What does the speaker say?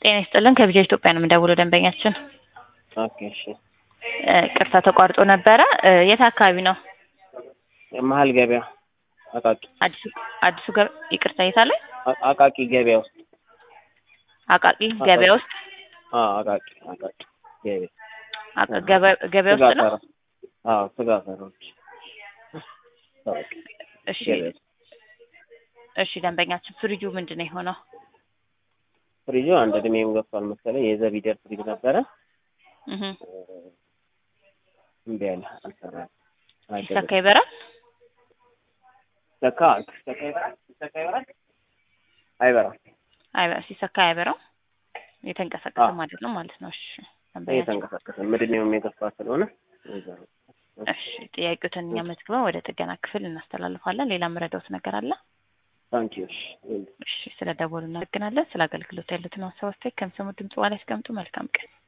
ጤና ይስጥልን ከቢጃ ኢትዮጵያ ነው የምንደውለው ደንበኛችን ኦኬ እሺ እ ቅርታ ተቋርጦ ነበረ እ የት አካባቢ ነው መሀል ገበያ አቃቂ አዲሱ አዲሱ ገ ይቅርታ የት አለ አ- አቃቂ ገበያ ውስጥ አቃቂ ገበያ ውስጥ አዎ አቃቂ አቃቂ ገበያ አቃ- ገበያ- ገበያ ስጋ ውስጥ ነው ተራ አዎ ስጋ ተራዎች ኦኬ እሺ ገበያ ውስጥ እሺ ደንበኛችን ፍሪጁ ምንድን ነው የሆነው ፍሪጁ አንድ እድሜም ገፍቷል መሰለኝ የዘቢደር ፍሪጅ ነበረ እህ እምቢ አለ አልሰራም ሲሰካ ይበራል ሰካ ሰካ ይበራል ሰካ ይበራል አይበራም አይበ- ሲሰካ አይበራው የተንቀሳቀሰም አይደለም ማለት ነው እሺ ደንበኛችን እየተንቀሳቀሰ እድሜውም የገፋ ስለሆነ እዛ ነው። እሺ ጥያቄዎትን እኛ መዝግበን ወደ ጥገና ክፍል እናስተላልፋለን ሌላ የምረዳውት ነገር አለ ታንኪዩ እሺ እሺ ስለ ደወሉ እናመሰግናለን ስለ አገልግሎት ያሉትን ሀሳብ አስተያየት ከሚሰሙት ድምጽ በኋላ ያስቀምጡ መልካም ቀን